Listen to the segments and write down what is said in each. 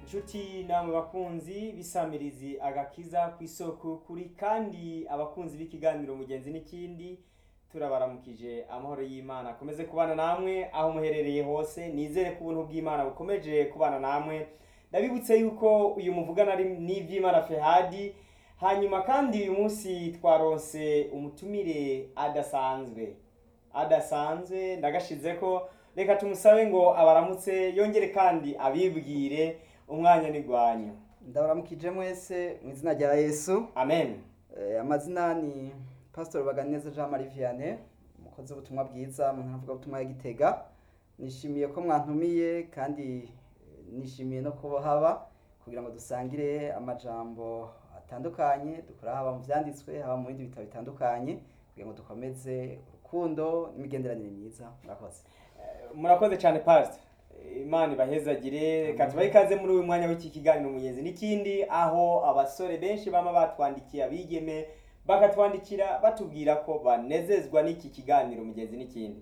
inshuti namwe bakunzi bisamirizi agakiza ku isoko kuri kandi abakunzi b'ikiganiro mugenzi n'ikindi turabaramukije amahoro y'imana akomeze kubana namwe aho muherereye hose nizere ko ubuntu bw'imana bukomeje kubana namwe ndabibutse yuko uyu muvugana ari n'iby'imana fehadi hanyuma kandi uyu munsi twaronse umutumire adasanzwe adasanzwe ndagashize ko reka tumusabe ngo abaramutse yongere kandi abibwire umwanya n'igwanyu ndabaramukije mwese mu izina rya yesu amen Eh, amazina ni pastor baganeza jean marie vianney umukozi w'ubutumwa bwiza mu ntara ubutumwa ya gitega nishimiye ko mwantumiye kandi eh, nishimiye no kuba haba kugira ngo dusangire amajambo atandukanye dukora haba mu vyanditswe haba mu bindi bitabo bitandukanye kugira ngo dukomeze urukundo n'imigenderanire myiza murakoze murakoze cyane pastor imana ibahezagire reka tubahe ikaze muri uyu mwanya w'iki kiganiro mugenzi n'ikindi aho abasore benshi bama batwandikiye abigeme bakatwandikira batubwira ko banezezwa n'iki kiganiro mugenzi n'ikindi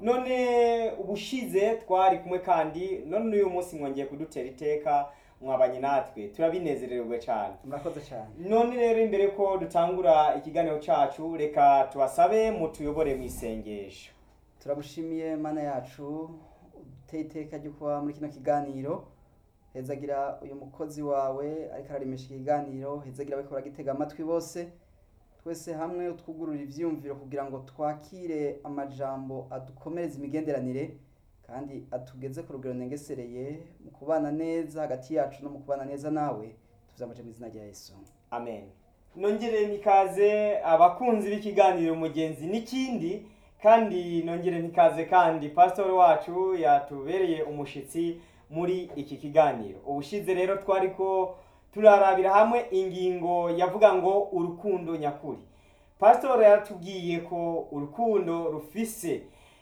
none ubushize twari kumwe kandi none uyu munsi mwongeye kudutera iteka mwabanye natwe turabinezererwa cyane murakoze cyane none rero imbere ko dutangura ikiganiro cyacu reka tubasabe mutuyobore mu isengesho turagushimiye mana yacu uteye iteka ryo kuba muri kino kiganiro hezagira uyu mukozi wawe ariko ararimisha ikiganiro hezagira abiko baragitega amatwi bose twese hamwe utwugurura ivyiyumviro kugira ngo twakire amajambo adukomereza imigenderanire kandi atugeze ku rugero nengesereye mu kubana neza hagati yacu no mu kubana neza nawe tuvyamaje mu izina rya yesu amen nongere nikaze abakunzi b'ikiganiro mugenzi n'ikindi kandi nongere nikaze kandi pastor wacu yatubereye umushitsi muri iki kiganiro ubushize rero twari ko turarabira hamwe ingingo yavuga ngo urukundo nyakuri pastor yatubwiye ko urukundo rufise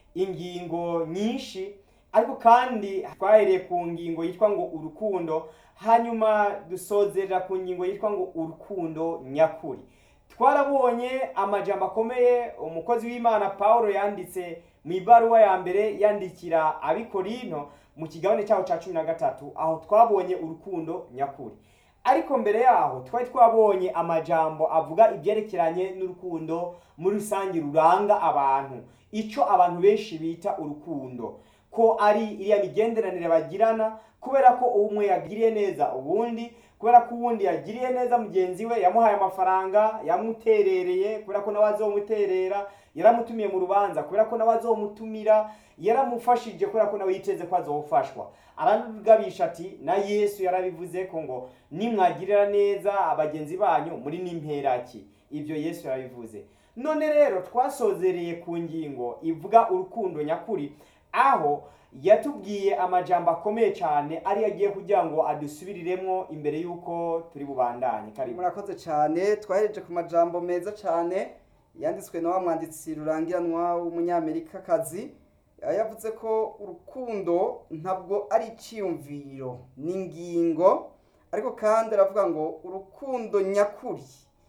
ingingo nyinshi ariko kandi twahereye ku ngingo yitwa ngo urukundo hanyuma dusozerera ku ngingo yitwa ngo urukundo nyakuri twarabonye amajambo akomeye umukozi w'imana paul yanditse mu ibaruwa ya mbere yandikira abikorino mu kigabane cyaho cya cumi na gatatu aho twabonye urukundo nyakuri ariko mbere yaho twari twabonye amajambo avuga ibyerekeranye n'urukundo muri rusange ruranga abantu icyo abantu benshi bita urukundo ko ari iriya migenderanire bagirana kubera ko umwe yagiriye neza ubundi kubera ko uwundi yagiriye neza mugenzi we yamuhaye amafaranga yamuterereye kubera ko nawe azomuterera yaramutumiye mu rubanza kubera ko nawe azomutumira yaramufashije kubera ko nawe yiteze ko azofashwa arabigabisha ati na yesu yarabivuze ko ngo nimwagirira neza abagenzi banyu muri n'imperaki ibyo yesu yarabivuze none rero twasozereye ku ngingo ivuga urukundo nyakuri aho yatubwiye amajambo akomeye cyane ariyo agiye kugira ngo adusubiriremo imbere y'uko turi bubandanye karibu murakoze cyane twahereje ku majambo meza cyane yanditswe na wa mwanditsi rurangiranwa w'umunyamerikakazi yavuze ko urukundo ntabwo ari icyiyumviro ni ingingo ariko kandi aravuga ngo urukundo nyakuri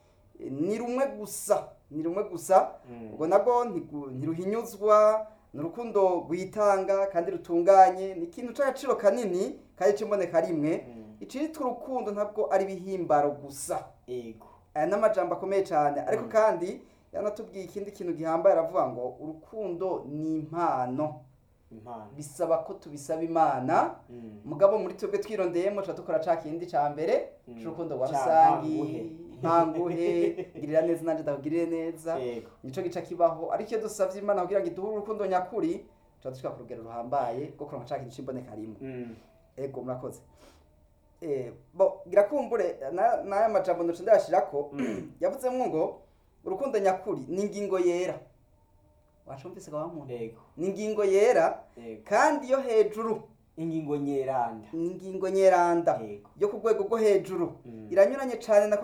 ni rumwe gusa ni rumwe gusa Mm. ubwo nabwo ntigu- ntiruhinyuzwa ni urukundo rwitanga kandi rutunganye ni ikintu cy'agaciro kanini kandi cy'imboneka rimwe Mm. icitwa urukundo ntabwo ari ibihimbaro gusa ego aya ni amajambo akomeye cyane ariko Mm. kandi yanatubwiye ikindi kintu gihambaye aravuga ngo urukundo ni impano impano bisaba ko tubisaba imana Mm. mugabo muri twebwe twirondeyemo tuba dukora ca kindi ca mbere Mm. c'urukundo rwa Ca rusangi ntanguhe. ntanguhe ngirira neza nanje ndakugirire neza ego nico gica kibaho ariko iyo dusavye imana kugira ngo iduhe urukundo nyakuri tuba dushika ku rugero ruhambaye rwo kuronka ca kintu c'imboneka rimwe Mm. ego murakoze eh bo girakumbure na- n'aya majambo ndoce ndayashirako Mm. yavuzemo ngo urukundo nyakuri ni ingingo yera wacumvise ga wamuntu ego ni ingingo yera ego kandi yo hejuru ingingo nyeranda ni ingingo nyeranda ego yo ku rwego rwo hejuru Mm. iranyuranye cyane na